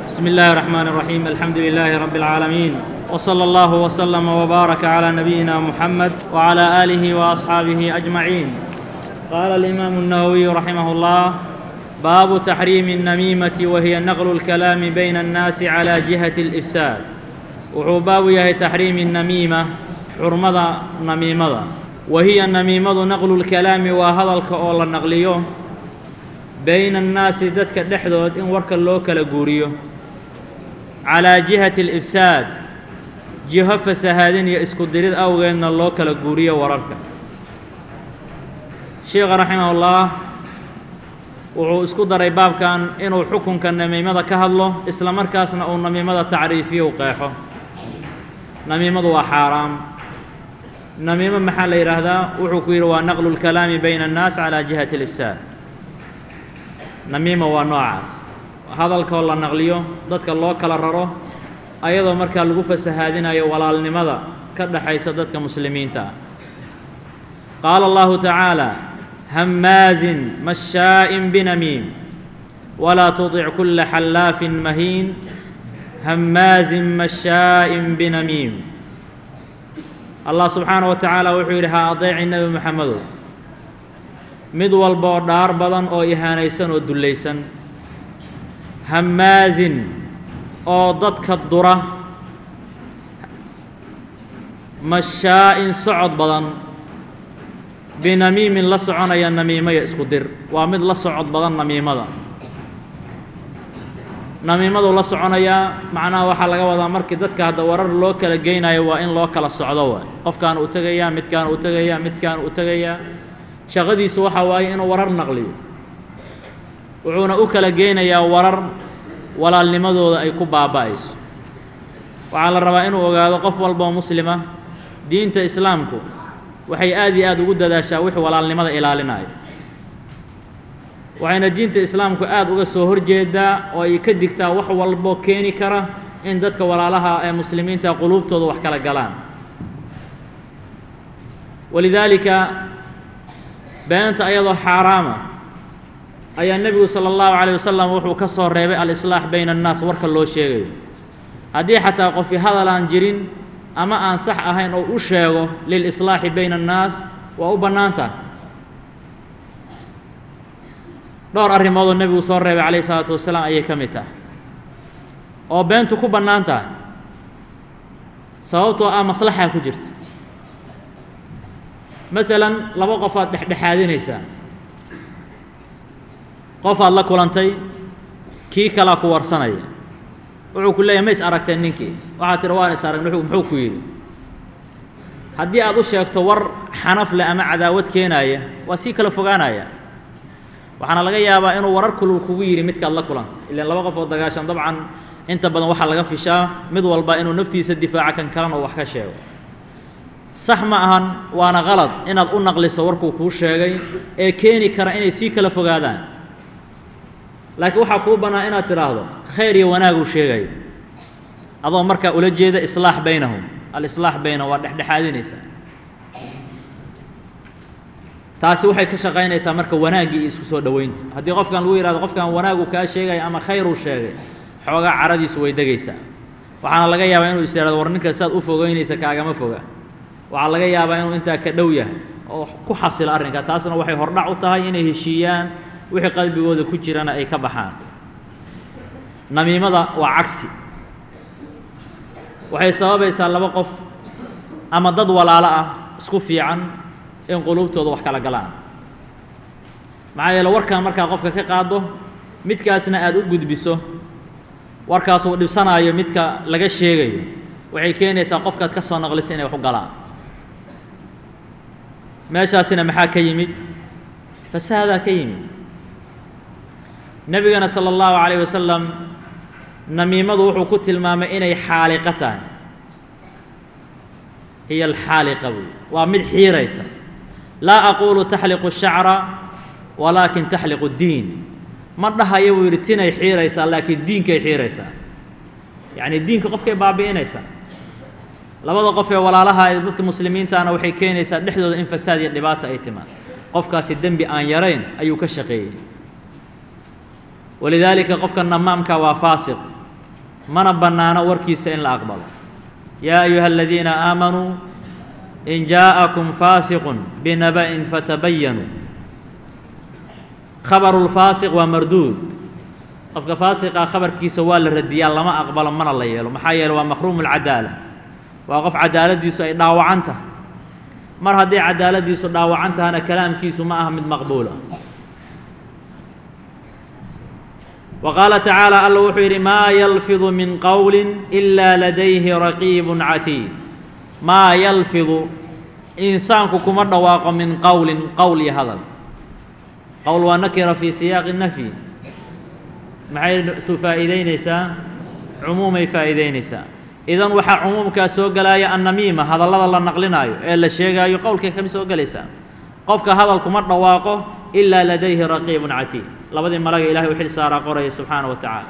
بسم الله الرحمن الرحيم الحمد لله رب العالمين وصلى الله وسلم وبارك على نبينا محمد وعلى اله واصحابه اجمعين قال الامام النووي رحمه الله باب تحريم النميمه وهي نقل الكلام بين الناس على جهه الافساد wuxuu baabu yahay taxriimi namiima xurmada namiimada wa hiya namiimadu naqlu lkalaami waa hadalka oo la naqliyo bayna annaasi dadka dhexdood in warka loo kala guuriyo calaa jihati alifsaad jiho fasahaadin iyo isku dirid awgeedna loo kala guuriyo wararka sheikha raximahullah wuxuu isku daray baabkan inuu xukunka namiimada ka hadlo isla markaasna uu namiimada tacriifiyo u qeexo namiimadu waa xaaraam namiimo maxaa la yidhaahdaa wuxuu ku yidhi waa naqlu lkalaami bayna annaas calaa jihati alifsaad namiima waa noocaas hadalkoo la naqliyo dadka loo kala raro ayadoo markaa lagu fasahaadinayo walaalnimada ka dhexaysa dadka muslimiinta ah qaala allahu tacaala hammaazin mashaa'in binamiim walaa tutic kulla xallaafin mahiin hammaazin mashaa'in binamiim allah subxaana wa tacaala wuxuu yidhi ha adeeci nebi moxamedow mid walba oo dhaar badan oo ihaanaysan oo dullaysan hammaazin oo dadka dura mashaa'in socod badan binamiimin la soconaya namiimaya isku dir waa mid la socod badan namiimada namiimadu la soconayaa macnaha waxaa laga wadaa markii dadka hadda warar loo kala geynayo waa in loo kala socdo waay qofkaan uu tegayaa midkaan uu tegayaa midkaan uu tegayaa shaqadiisu waxaa waaye inuu warar naqliyo wuxuuna u kala geynayaa warar walaalnimadooda ay ku baaba'ayso waxaa la rabaa inuu ogaado qof walboo muslima diinta islaamku waxay aad iyo aad ugu dadaashaa wixii walaalnimada ilaalinayo waxayna diinta islaamku aad uga soo horjeedaa oo ay ka digtaa wax walbo keeni kara in dadka walaalaha ee muslimiinta quluubtooda wax kala galaan walidaalika beenta ayadoo xaaraama ayaa nebigu sala allahu calayh wasalam wuxuu ka soo reebay al-islaax bayna annaas warka loo sheegayo haddii xataa qofi hadal aan jirin ama aan sax ahayn oo u sheego lil-islaaxi bayna annaas waa u bannaan tahay dhowr arrimoodoo nebigu soo reebay calayhi isalaatu wasalaam ayay ka mid tahay oo beentu ku bannaan tahay sababtoo ah maslaxaa ku jirta masalan laba qofaad dhexdhexaadinaysaa qofaad la kulantay kii kalaa ku warsanaya wuxuu ku leeyahy ma is aragteen ninkii waxaad tihi waan is arag muxuu ku yidhi haddii aad u sheegto war xanaf leh ama cadaawad keenaaya waa sii kala fogaanaya waxaana laga yaabaa inuu warar kulul kugu yidhi midkaad la kulantay ilaan laba qof oo dagaashan dabcan inta badan waxaa laga fishaa mid walba inuu naftiisa difaaca kan kalena wax ka sheego sax ma ahan waana qalad inaad u naqliso warkuu kuu sheegay ee keeni kara inay sii kala fogaadaan laakiin waxaa kuu bannaan inaad tidhaahdo khayr iyo wanaaguu sheegayo adoo markaa ula jeeda islaax baynahum alislaax baynahum waa dhexdhexaadinaysaa taasi waxay ka shaqaynaysaa marka wanaaggii iyo isku soo dhoweynta haddii qofkan lagu yidhahdo qofkan wanaagu kaa sheegaya ama khayruu sheegay xoogaa caradiisu way degaysaa waxaana laga yaabaa inuu is yidhahdo war ninka saad u fogeynaysa kaagama foga waxaa laga yaabaa inuu intaa ka dhow yahay oo ku xasilo arrinka taasna waxay hordhac u tahay inay heshiiyaan wixii qalbigooda ku jirana ay ka baxaan namiimada waa cagsi waxay sababaysaa laba qof ama dad walaalo ah isku fiican in quluubtooda wax kala galaan maxaa yeele warkan markaa qofka ka qaado midkaasna aada u gudbiso warkaas uu dhibsanaayo midka laga sheegayo waxay keenaysaa qofkaad ka soo naqlisa inay wax u galaan meeshaasina maxaa ka yimid fasaadaa ka yimid nebigana sala allahu calayh wasalam namiimadu wuxuu ku tilmaamay inay xaaliqo tahay hiya alxaaliqa buy waa mid xiiraysa laa aquulu taxliqu shacra walaakin taxliqu diin ma dhahayo buu yidhi tinay xiiraysaa laakiin diinkay xiiraysaa yacni diinka qofkay baabi'inaysaa labada qof ee walaalaha ee dadka muslimiintaana waxay keenaysaa dhexdooda in fasaad iyo dhibaata ay timaad qofkaasi dembi aan yarayn ayuu ka shaqeeyey walidaalika qofka namaamka waa faasiq mana bannaano warkiisa in la aqbalo yaa ayuha aladiina aamanuu in jaa'akum faasiqun binaba'in fatabayanuu khabaru lfaasiq waa marduud qofka faasiqa khabarkiisa waa la radiyaa lama aqbalo mana la yeelo maxaa yeele waa makruumu lcadaala waa qof cadaaladiisu ay dhaawacan tahay mar haddii cadaaladiisu dhaawacan tahana kalaamkiisu ma aha mid maqbuula wa qaala tacaala alla wuxuu yidhi maa yalfidu min qowli ilaa ladayhi raqiibun catiid maa yalfidu insaanku kuma dhawaaqo min qowlin qowl iyo hadal qowl waa nakira fii siyaaqi nafyi maxay tu faa'iideynaysaa cumuumay faa'iideynaysaa idan waxaa cumuumkaa soo gelaya annamiima hadallada la naqlinaayo ee la sheegaayo qowlkay kami soo gelaysaa qofka hadal kuma dhawaaqo ilaa ladayhi raqiibun catiid labadii malaga ilahay u xil saaraa qoraya subxaana wa tacaala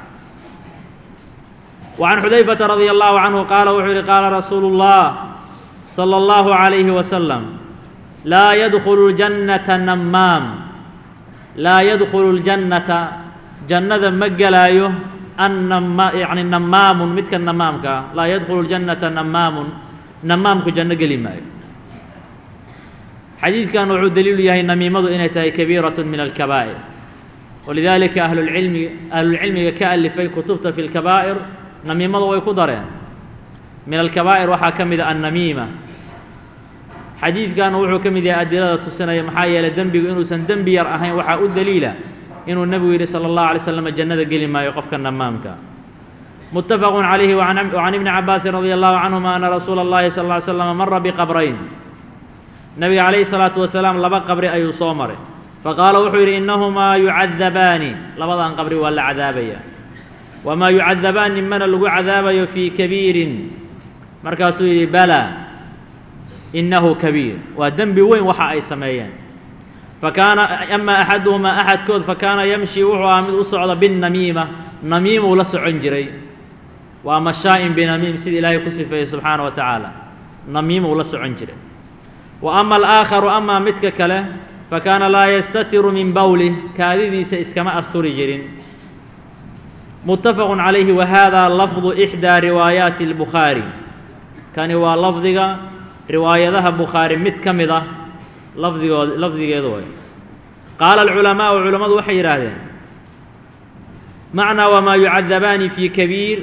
وعن xudayfةa radي الlaه عanهu qaala wuxuu yihi qaala rasuulu الlah slى الlaه عalayه وsلم laa ydkulu الجannata namaam laa yadkhulu اljannata jannada ma gelaayo annama yani namaamun midka namaamka ah laa yadkhulu اljannata namaamun namaamku janno geli maayo xadiidkan wuxuu daliilu yahay namiimadu inay tahay kabiiraة min alkabaa'ir walidaalika ahlulcilmi ahlulcilmiga ka alifay kutubta fi اlkabaa'ir namiimada way ku dareen min alkabaa'ir waxaa ka mid a annamiima xadiidkan wuxuu ka mid yahay adilada tusinaya maxaa yeelay dembigu inuusan dembi yar ahayn waxaa u daliila inuu nebigu yidhi salى اllahu alay slam jannada geli maayo qofka namaamka mutafaqu calayhi wacan ibni cabaasin radi allahu canhuma ana rasuula اllahi sal ly slama mara biqabrayn nebiga calayhi salaatu wasalaam laba qabri ayuu soo maray faqaala wuxuu yidhi innahumaa yucadabaani labadan qabri waa la cadaabaya wamaa yucadabaani mana lagu cadaabayo fii kabiirin markaasuu yidhi bala innahu kabiir waa dembi weyn waxa ay sameeyeen fakaana ama axaduhumaa axadkood fakaana yamshi wuxuu ahaa mid u socda binnamiima namiimuu la socon jiray waa mashaa'in binamiim sida ilaahay ku sifeeyey subxaana wa tacaala namiimuu la socon jiray wa ama alaakharu amaa midka kale fakaana laa yastatiru min bowlih kaadidiisa iskama asturi jirin mutafaqu calayhi wa haadaa lafdu ixdaa riwaayaati اlbukhaari kani waa lafdiga riwaayadaha bukhaari mid ka mid ah lafdigood lafdigeedu way qaala alculamaau culammadu waxay yidhaahdeen macnaa wamaa yucadabaani fii kabiir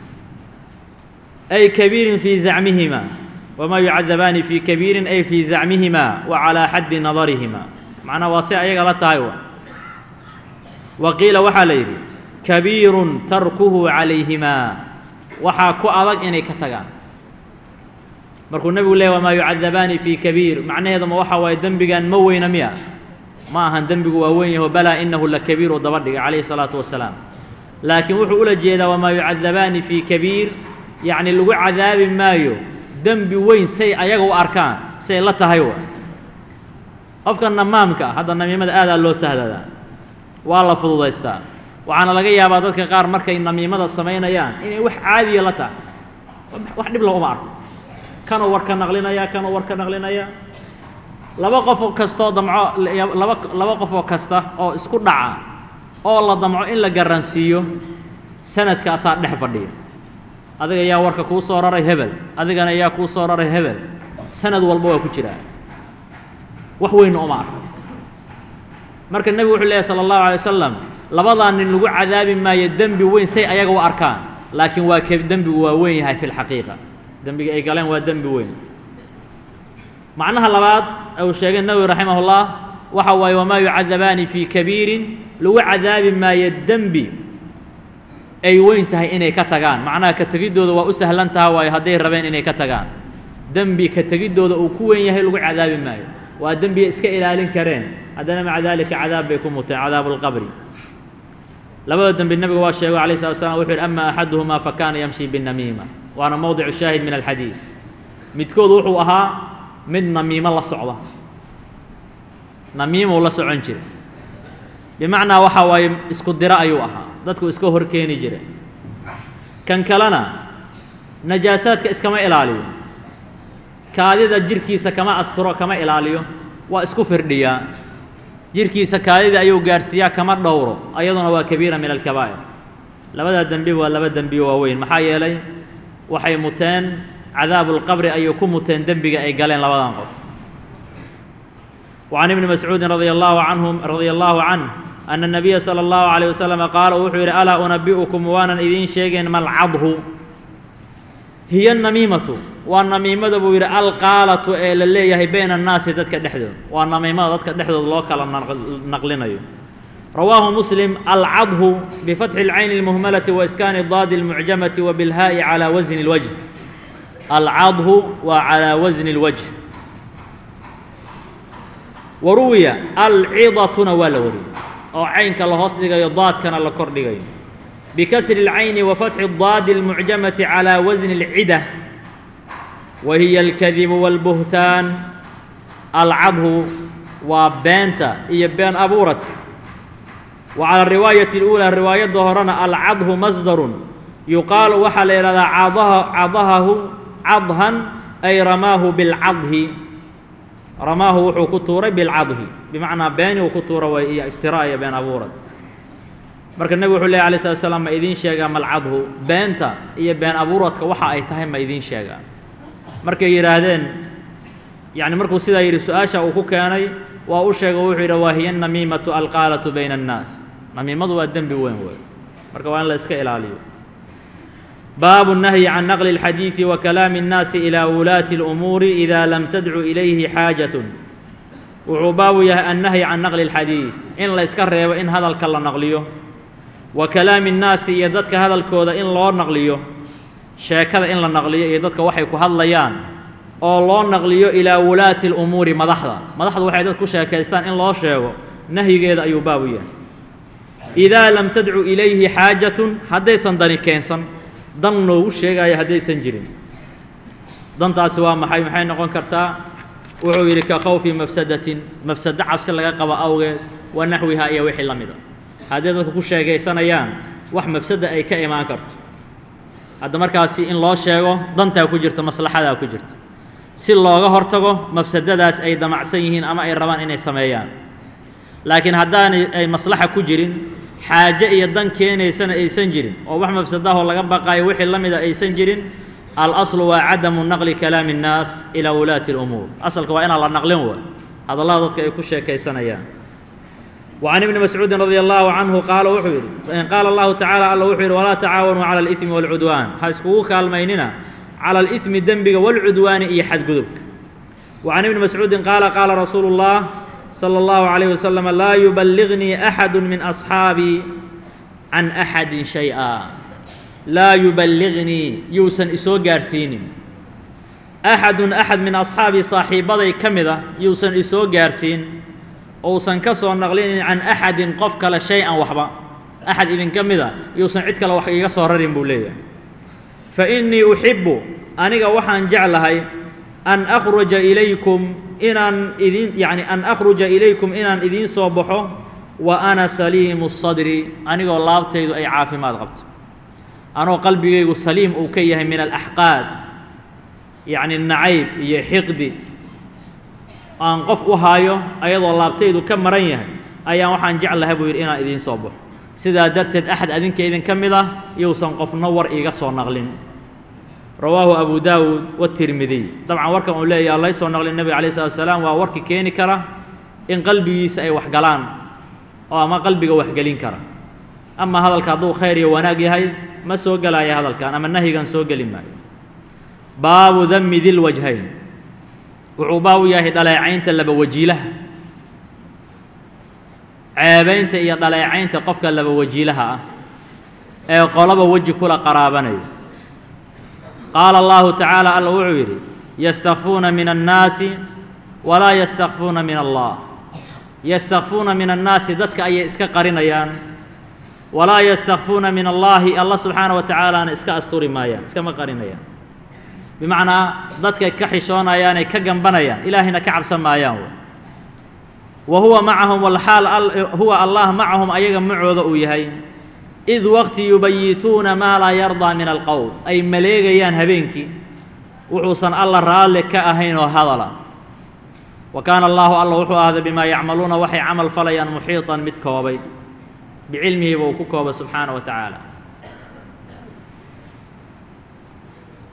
ay kabiirin fii zacmihima wamaa yucadabaani fii kabiirin ay fii zacmihima wa calaa xaddi nadarihima macnaa waa si ayaga la tahay wa wa qiila waxaa la yidhi kabiirun tarkuhu calayhimaa waxaa ku adag inay ka tagaan markuu nebigu leeyay wamaa yucadabaani fii kabiir macnaheedu ma waxa waaye dembigan ma weyna miya ma ahan dembigu waa weyn yaho balaa inahu la kabiiru daba dhigay calayhi salaatu wasalaam laakiin wuxuu ula jeedaa wamaa yucadabaani fii kabiir yacni lagu cadaabi maayo dembi weyn say ayaga u arkaan say la tahay wa qofka namaamka hadda namiimada aadaa loo sahladaa waa la fududaystaa waxaana laga yaabaa dadka qaar markay namiimada samaynayaan inay wax caadiya la tahay wax dhib looma arko kanuu war ka naqlinaya kanuu war ka naqlinaya laba qof kastoo damco laba laba qof oo kasta oo isku dhaca oo la damco in la garansiiyo sanadkaasaa dhex fadhiya adiga yaa warka kuu soo raray hebel adigana yaa kuu soo raray hebel sanad walba waa ku jiraa wax weynna uma arko marka nebigu wuxuu leeyahy sala allahu alay wasalam labadaa nin lagu cadaabi maayo dembi weyn say ayaga u arkaan laakiin waa ke dembigu waa weyn yahay fi lxaqiiqa dembiga ay galeen waa dembi weyn macnaha labaad uu sheegay nawowi raximah ullah waxa waaye wamaa yucadabaani fii kabiirin lagu cadaabi maayo dembi ay weyn tahay inay ka tagaan macnaha ka tegiddooda waa u sahlan taha waayo hadday rabeen inay ka tagaan dembi ka tegiddooda uu ku weyn yahay lagu cadaabi maayo waa dembiya iska ilaalin kareen haddana maca daalika cadaab bay ku muteen cadaabu lqabri labada dembi nebigu waa sheego alayh slat slam wuxu yidhi ama axaduhumaa fakaana yamshi binamiima waana mowdicu shaahid min alxadiid midkood wuxuu ahaa mid namiimo la socda namiimuu la socon jiray bimacnaa waxaa waaye isku diro ayuu ahaa dadku iska hor keeni jira kan kalena najaasaadka iskama ilaaliyo kaadida jirhkiisa kama asturo kama ilaaliyo waa isku firdhiyaa jirhkiisa kaadida ayuu gaarhsiiyaa kama dhowro ayaduna waa kabiira min alkabaa'ir labadaa dembi waa laba dembi waaweyn maxaa yeelay waxay muteen cadaabulqabri ayay ku muteen dembiga ay galeen labadan qof وعن ابن مسعوud رضي الله عنه رضي الله عنه أن النبي صلى الله عليه وسلم قاaل wuxuu yihi أlاa أنبئكم waanan idiin sheegayn malcadhu hiy النamiimaةu waa namiimada buu yidhi alqaalaةu ee la leeyahay bayna الnaasi dadka dhexdooda waa namiimada dadka dhexdooda loo kala naqlinayo rawaahu msلم alcadhu بفتح العين المهملة وإسكان الضاد المعجمة وبالhاء عlى وزن الوجه alcadhu waa عalى وزن الوجه waruwiya alcidatuna waa la wariyey oo caynka la hoos dhigayo daadkana la kor dhigayo bikasri اlcayni wa fatxi الdaadi اlmucjamati calى wasni اlcida wa hiya alkadibu wاlbuhtaan alcadhu waa beenta iyo been abuuradka wa calى riwaayati اlأulى riwaayadda horena alcadhu masdarun yuqaalu waxaa la ihahdaa cadahahu cadhan ay ramaahu biاlcadhi ramaahu wuxuu ku tuuray bilcadhi bimacnaa beeni uu ku tuura way iyo iftiraa iyo been abuurad marka nebigu wuxuu lehy alay slat slam ma idiin sheegaa malcadhu beenta iyo been abuuradka waxa ay tahay ma idiin sheegaa markay yidhaahdeen yacni markuu sidaa yidhi su-aasha uu ku keenay waa u sheega wuxuu yidhi waa hiya namiimatu alqaalatu bayna annaas namiimadu waa dembi weyn wey marka waa in la iska ilaaliyo baabu الnahyi can naqli اlxadiiثi wa kalaami الnaasi ilى wulaati اlumuuri ida lam tadcu ilayhi xaajaة wuxuu baabu yahay annahyi can naqli اlxadiiث in la iska reebo in hadalka la naqliyo wa kalaami الnaasi iyo dadka hadalkooda in loo naqliyo sheekada in la naqliyo iyo dadka waxay ku hadlayaan oo loo naqliyo ilaa wulaati اlumuuri madaxda madaxdu waxay dad ku sheekaystaan in loo sheego nahyigeeda ayuu baabu yahay idaa lam tadcu ilayhi xaajatun haddaysan dani keensan dan noogu sheegaayo haddaysan jirin dantaasi waa maxay maxay noqon kartaa wuxuu yidhi ka khawfi mafsadatin mafsado cabsi laga qabo awgeed wa naxwihaa iyo wixii la mida hadday dadku ku sheegaysanayaan wax mafsada ay ka imaan karto hadda markaasi in loo sheego dantaa ku jirta maslaxadaa ku jirta si looga hortago mafsadadaas ay damacsan yihiin ama ay rabaan inay sameeyaan laakiin haddaanay ay maslaxa ku jirin xaaje iyo dan keenaysana aysan jirin oo wax mafsadahoo laga baqaayo wixii la mida aysan jirin alaslu waa cadamu naqli kalaami الnaas ilaa wulaati اlumuur asalka waa inaan la naqlin wa hadallada dadka ay ku sheekaysanayaan وعن ابن مسعوud رضي الله عنه qaala wuxuu yidhi qaala الlahu taعالى alla wuxuu yidhi walaa tacaawanuu calى الإثmi والcudwaan ha iskugu kaalmaynina calى الإثmi dembiga والcudwaani iyo xadgudubka وعن ابن مسعوudi qaala qaala rasuulu الlah slى الlaه عليه وسلم laa يuبلغنيi أحad min أصxaabii can أxadi شhayئa laa yuballignii yuusan isoo gaarsiinin axadun axad min asxaabii saaxiibbaday ka mid a yuusan isoo gaarsiin ousan ka soo naqlinin can axadin qof kale shay-an waxba axad idinka mid a yuusan cid kale wax iiga soo rarin buu leeyahay fa innii uxibbu aniga waxaan jeclahay an akhruja ilaykum inaan idin yacni an akhruja ilaykum inaan idiin soo baxo wa ana saliimu sadri anigoo laabtaydu ay caafimaad qabto anoo qalbigaygu saliim uu ka yahay min alaxqaad yacni nacayb iyo xiqdi aan qof u haayo ayadoo laabtaydu ka maran yahay ayaan waxaan jeclahay buu yidhi inaan idiin soo baxo sidaa darteed axad adinka idinka mid ah yousan qofna war iiga soo naqlin rawaahu abu daawuud watirmidiy dabcan warkan uu leeyaha lay soo naqlin nebiga alayh salatu wasalaam waa warki keeni kara in qalbigiisa ay wax galaan oo ama qalbiga waxgelin kara ama hadalka hadduu khayr iyo wanaag yahay ma soo gelaayo hadalkan ama nahyigan soo geli maayo baabu dami dilwajhayn wuxuu baabu yahay dhaleecaynta laba wajiilaha ceebaynta iyo dhaleecaynta qofka laba wajiilaha ah ee qolaba weji kula qaraabanaya qaala allahu tacaala alla wuxuu yidhi yastakfuuna min annaasi walaa yastakfuuna min allah yastakfuuna min annaasi dadka ayay iska qarinayaan walaa yastakfuuna min allaahi alla subxaana wa tacaalaana iska asturi maayaan iskama qarinayaan bimacnaa dadkay ka xishoonayaan ay ka gambanayaan ilaahayna ka cabsan maayaan wa huwa macahum walxaal huwa allah macahum ayaga macooda uu yahay id waqti yubayituuna maa laa yardaa min alqowl ay maleegayaan habeenkii wuxuusan alla raalli ka ahayn oo hadala wa kaana allaahu alla wuxuu ahday bimaa yacmaluuna waxay camal falayaan muxiiطan mid koobay bicilmihiiba uu ku kooba subxaana wa tacaala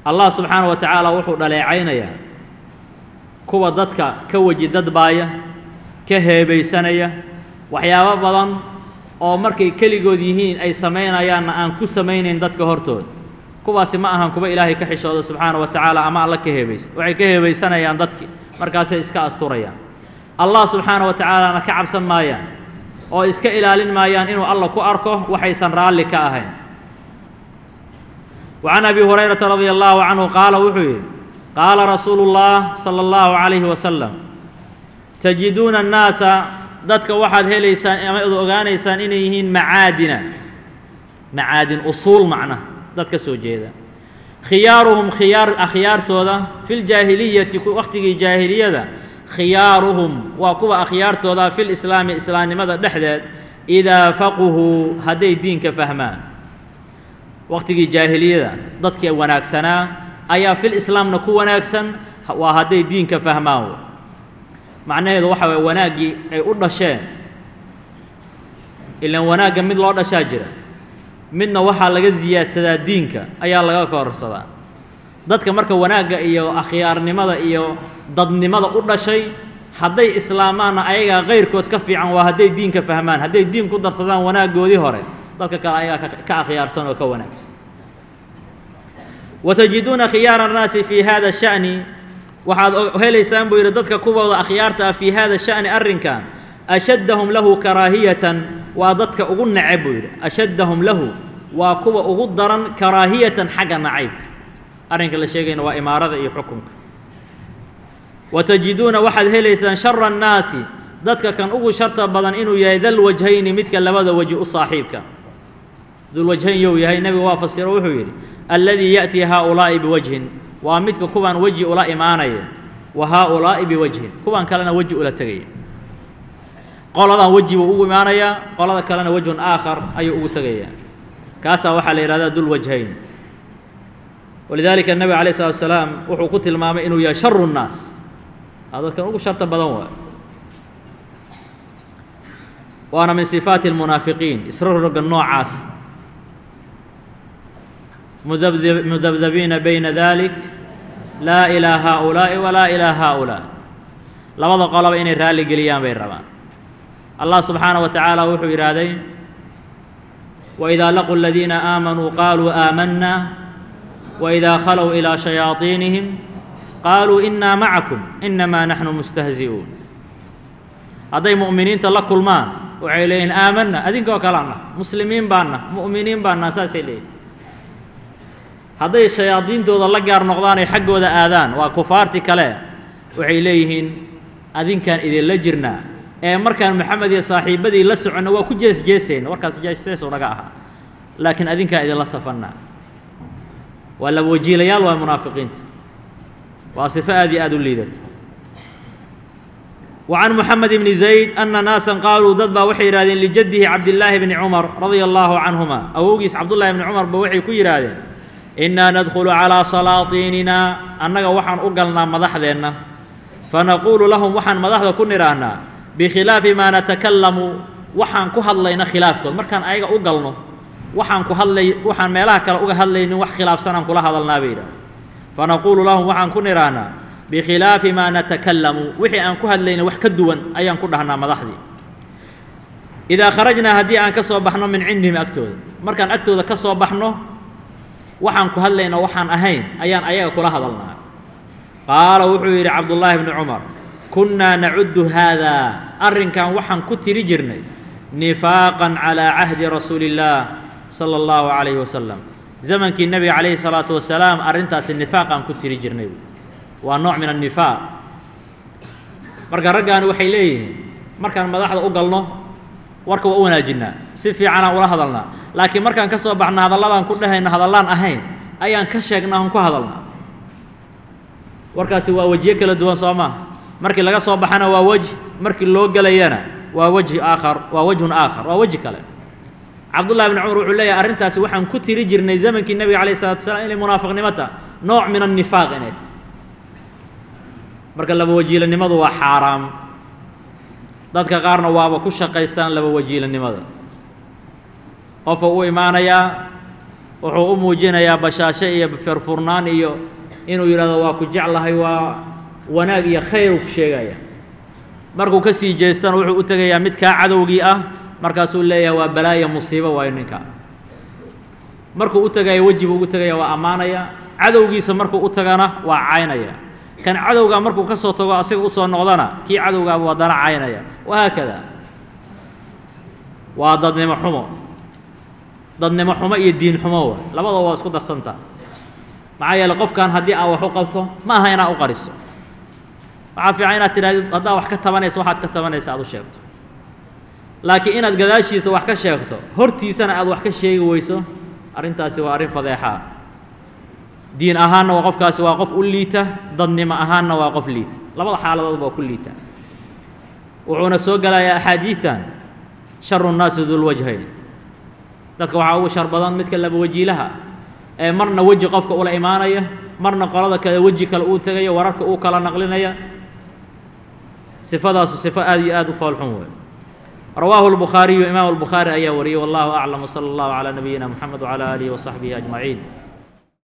allah subxaana wa tacaala wuxuu dhaleecaynayaa kuwa dadka ka weji dadbaaya ka heebaysanaya waxyaabo badan oo markay keligood yihiin ay samaynayaanna aan ku samaynayn dadka hortooda kuwaasi ma ahan kuwa ilaahay ka xishooda subxaana wa tacaala ama alla ka heebaysa waxay ka heebaysanayaan dadkii markaasay iska asturayaan allah subxaana wa tacaalana ka cabsan maayaan oo iska ilaalin maayaan inuu alla ku arko waxaysan raalli ka ahayn وعن أبي هريرة رضي الله عنه قال وحوي قال رسول الله صلى الله عليه وسلم تجدون الناس dadka waxaad helaysaan ama ad ogaanaysaan inay yihiin macaadina macaadin usuul macna dad ka soo jeeda khiyaaruhum khiyaar akhyaartooda fi ljaahiliyati wakhtigii jaahiliyada khiyaaruhum waa kuwa akhyaartooda fi lislaami islaamnimada dhexdeed idaa faquhuu hadday diinka fahmaan wakhtigii jaahiliyada dadkii wanaagsanaa ayaa fil islaamna ku wanaagsan waa hadday diinka fahmaan macnaheedu waxa waye wanaaggii ay u dhasheen ilaan wanaagga mid loo dhashaa jira midna waxaa laga siyaadsadaa diinka ayaa laga kororsadaa dadka marka wanaagga iyo akhyaarnimada iyo dadnimada u dhashay hadday islaamaanna ayagaa kayrkood ka fiican waa hadday diinka fahmaan hadday diin ku darsadaan wanaaggoodii hore dadka kale ayagaa ka akhyaarsan oo ka wanaagsan watajiduuna khiyaara annaasi fii hada sha'ni waxaad helaysaan buu yidhi dadka kuwooda akhyaarta ah fii hada sha'ni arrinkan ashaddahum lahu karaahiyatan waa dadka ugu neceb buu yidhi ashaddahum lahu waa kuwa ugu daran karaahiyatan xagga nacaybka arrinka la sheegayna waa imaarada iyo xukunka watajiduuna waxaad helaysaan shara annaasi dadka kan ugu sharta badan inuu yahay dal wajhayni midka labada weji u saaxiibka dulwajhayn you yahay nebiga waa fasiro wuxuu yidhi alladii ya'tii haaulaa'i biwajhin waa midka kuwaan weji ula imaanaya wa haaulaa'i biwajhin kuwaan kalena weji ula tegaya qoladan weji buu ugu imaanayaa qolada kalena wejhun aakhar ayuu ugu tegayaa kaasaa waxaa la yidhahdaa dulwajhayn walidaalika nebiga alayh salatu wasalaam wuxuu ku tilmaamay inuu yahay sharu nnaas aa dadkan ugu sharta badan waa waana min sifaati almunaafiqiin isroroga noocaas mudabdabiina bayna dalik laa ilaa haaulaa'i walaa ilaa haaulaa labada qoloba inay raalli geliyaan bay rabaan allah subxaanaه wa tacaala wuxuu yidhaahday waidaa laquu aladiina aamanuu qaaluu aamanna waidaa khalow ilaa shayaaiinihim qaaluu inaa macakum inamaa naxnu mustahzi'uun hadday mu'miniinta la kulmaan waxay leeyihin aamanna adinkoo kaleana muslimiin baanna mu'miniin baanna saasay leeyihin hadday shayaadiintooda la gaar noqdaan ay xaggooda aadaan waa kufaarti kale waxay leeyihiin adinkaan idinla jirnaa ee markaan maxamed iyo saaxiibbadii la soconno waa ku jees jeesayna warkaas jeesteesu naga ahaa laakiin adinkaan idinla safannaa waa laba wajiilayaal waa munaafiqiinta waa sifo aad iyo aad u liidata وعن محمد بن زيد أن ناaسا qاalوu dad baa waxay yidhahdeen لجدihi cabdاللaahi بن cمر رaضي الله عنهuma awowgiis cabdاللahi بن cمر ba waxay ku yidhaahdeen إnaa nadخل عalىa salaaطiinina annaga waxaan u galnaa madaxdeenna fanaquulu lahum waxaan madaxda ku nidhaahnaa bikhilaafi maa natakalamu waxaan ku hadlayna khilaafkood markaan ayaga u galno waxaan ku hadlay waxaan meelaha kale uga hadlaynin wax khilaafsanaan kula hadalnaa bay yidhaha fanaquulu lahum waxaan ku nidhaahnaa bikhilaafi maa natakalamu wixii aan ku hadlayna wax ka duwan ayaan ku dhahnaa madaxdii idaa kharajnaa haddii aan ka soo baxno min cindihim agtooda markaan agtooda ka soo baxno waxaan ku hadlayna waxaan ahayn ayaan ayaga kula hadalnaa qaala wuxuu yidhi cabdullaahi bni cumar kunnaa nacuddu haadaa arrinkan waxaan ku tiri jirnay nifaaqan calaa cahdi rasuuli illaah sala allahu calayhi wasalam zamankii nebiga calayhi salaatu wasalaam arrintaasi nifaaqaan ku tiri jirnay waa nooc min annifaaq marka raggaani waxay leeyihiin markaan madaxda u galno warka waa u wanaajinnaa si fiicanaan ula hadalnaa laakiin markaan ka soo baxno hadalladaan ku dhahayno hadallaan ahayn ayaan ka sheegnaa on ku hadalnaa warkaasi waa wejiyo kala duwan soo maa markii laga soo baxana waa wejh markii loo gelayana waa wejhi aakhar waa wejhun aakhar waa weji kale cabdullahi bni cumar wuxuu leeyahay arrintaasi waxaan ku tiri jirnay zamankii nebiga calayh isalatu wasalaam inay munaafiqnimo taha nooc min annifaaq inay tahay marka laba wajiilanimadu waa xaaraam dadka qaarna waaba ku shaqaystaan laba wajiilanimada qofka u imaanayaa wuxuu u muujinayaa bashaasho iyo firfurnaan iyo inuu yidhahdo waa ku jeclahay waa wanaag iyo khayr uu ku sheegaya markuu ka sii jeestana wuxuu u tegayaa mid kaa cadowgii ah markaasuu leeyahay waa balaaya musiibo waayo ninka markuu u tegaya weji buu ugu tegaya waa ammaanaya cadowgiisa markuu u tagana waa caynaya kan cadowgaa markuu ka soo tago asiga usoo noqdana kii cadowgaabuu haddana caynaya wahaakada waa dadnimo xumo dadnimo xumo iyo diin xumo wa labadaba waa isku darsanta maxaa yeeley qofkan haddii aad wax u qabto ma aha inaad u qariso waxaa fiican inaad tidhahdid haddaad wax ka tabanaysa waxaad ka tabanaysa aad u sheegto laakiin inaad gadaashiisa wax ka sheegto hortiisana aad wax ka sheegi weyso arrintaasi waa arrin fadeexaa diin ahaanna waa qofkaasi waa qof u liita dadnimo ahaanna waa qof liita labada xaaladoodba waa ku liita wuxuuna soo gelayaa axaadiidan sharu nnaasi dulwajhayn dadka waxaa ugu shar badan midka laba wajiilaha ee marna weji qofka ula imaanaya marna qolada kale weji kale uu tegaya wararka uu kala naqlinaya sifadaasu sifo aad iyo aad u foolxun wey rawaahu الbukhaariyu imaam الbukhaari ayaa wariyey wallahu aclam wslى اllahu calى nabiyina mxamed wعalى aalihi وصaxbihi أجmaciin